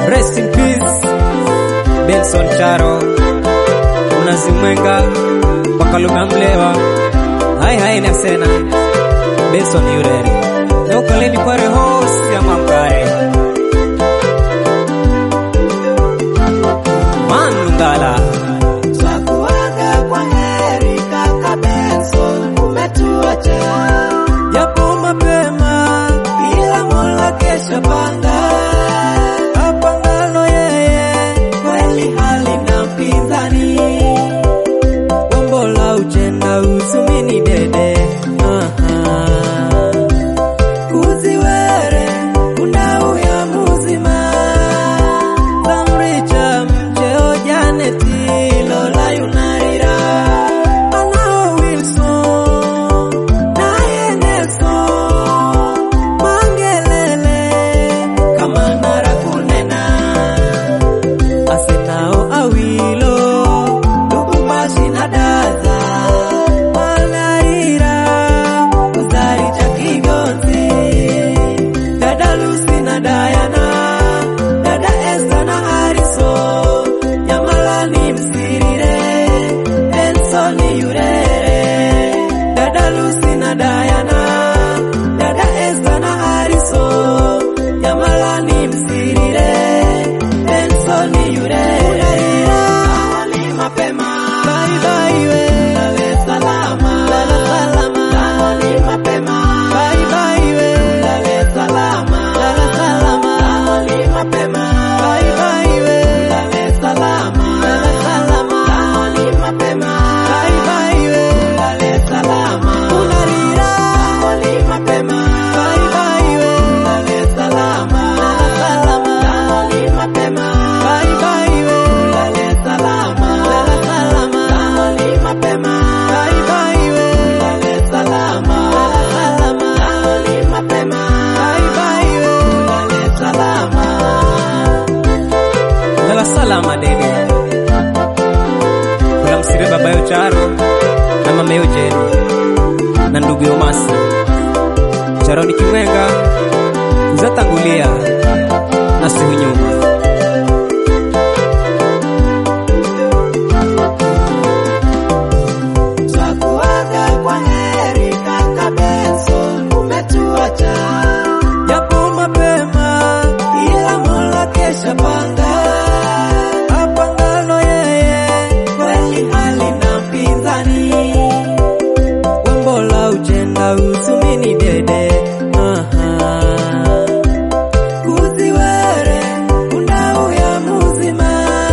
Rest in peace Benson Charo unazimwenga Wakaluga Mlewa hai hai nasena Benson Yureri Nokoleni kware hosi ya mamkare Manungala Twakuaga kwa heri kaka Benson, umetuacha Yapo mapema ila Mola kesho panga. Apangalo yeye Kweli halina mpinzani, Wombola uchenda usumini dede Aha. kuziwere unauya muzima Samricha mcheo Janeti Lola yunarira Anao Wilson naye Nelson Mangelele kama nara kunena Asenao Awilo Lubumbashi na Daza Malarira Uzari cha Kigonzi Dada Lucy na Diana Dada Esther na Harrison Nyamalani Msirire Benson Yurere Dada Lucy na Diana Dada Esther na Harrison Nyamalani Msirire Benson Yurere Awali mapema Bye bye we Lale salama Lala salama Awali mapema Bye bye we Lale salama Lala salama Awali mapema Bye bye we Lale salama Lala salama Awali mapema Bye bye we Lale salama Unarira Awali mapema Bye bye we Lale salama Lala salama Awali mapema Bye bye we Lale salama Lala salama Awali mapema Bye bye we Lale salama Lala salama Awali mapema Bye bye we Lale salama Lala salama dede Kula msire babayo Charo na mamayo Jeni na ndugu Yomasi Charo ni kimwenga kuzatangulia na sihu nyuma Twakuaga kwa heri kaka Benson, umetuacha Japo mapema ila Mola kesha panga. apangalo yeye Kweli halina mpinzani, Wombola uchenda usumini dede Aha. kuziwere unauya muzima.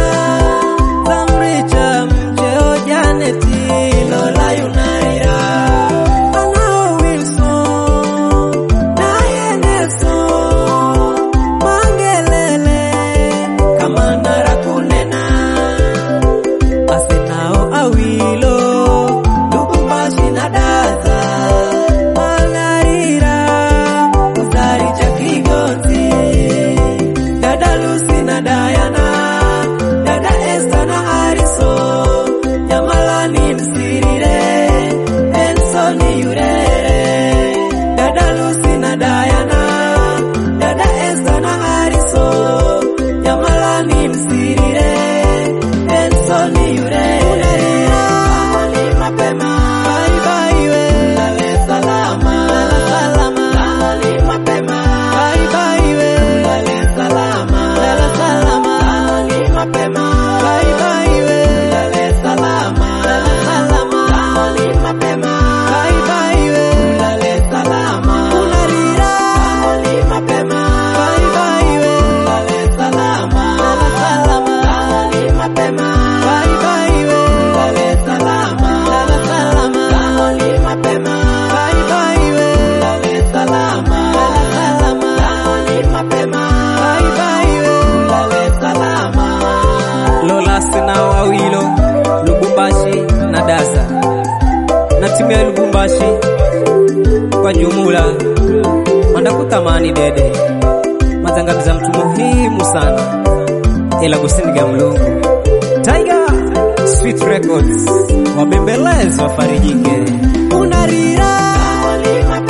Samricha mcheo Janeti Lola yunaira Anao Wilson naye Nelson Mangelele kama nara kunena Asenao Awilo Lubumbashi na Daza Malarira Uzari cha Kigonzi, Dada Lucy na Diana, Dada Esther na Harrison, Nyamalani Msirire, Benson Yurere, Dada Lucy na Diana, Dada Esther na Harrison, Nyamalani Msirire, Benson Yurere, Awali mapema, Bye bye we Lale salama, Lala salama Awali mapema, Bye bye we Lale salama, Lala salama Awali mapema, Bye bye we Lale salama, Lala salama Awali mapema, Bye bye we Lale salama, Unarira Awali mapema, Bye bye we Lale salama, Lala salama Awali mapema, Bye bye we Lale salama, Lala salama Awali mapema, Bye bye we Lale salama, Lala salama Awali mapema, Bye bye we Lale salama. Lola Senao Awilo Lubumbashi na Daza na timu ya Lubumbashi kwa jumla wandakutamani dede mazangamiza mtu muhimu sana ila kusiniga mlungu Tiger Sweet Records wabembelezi wafarijike unarira Awali mapema,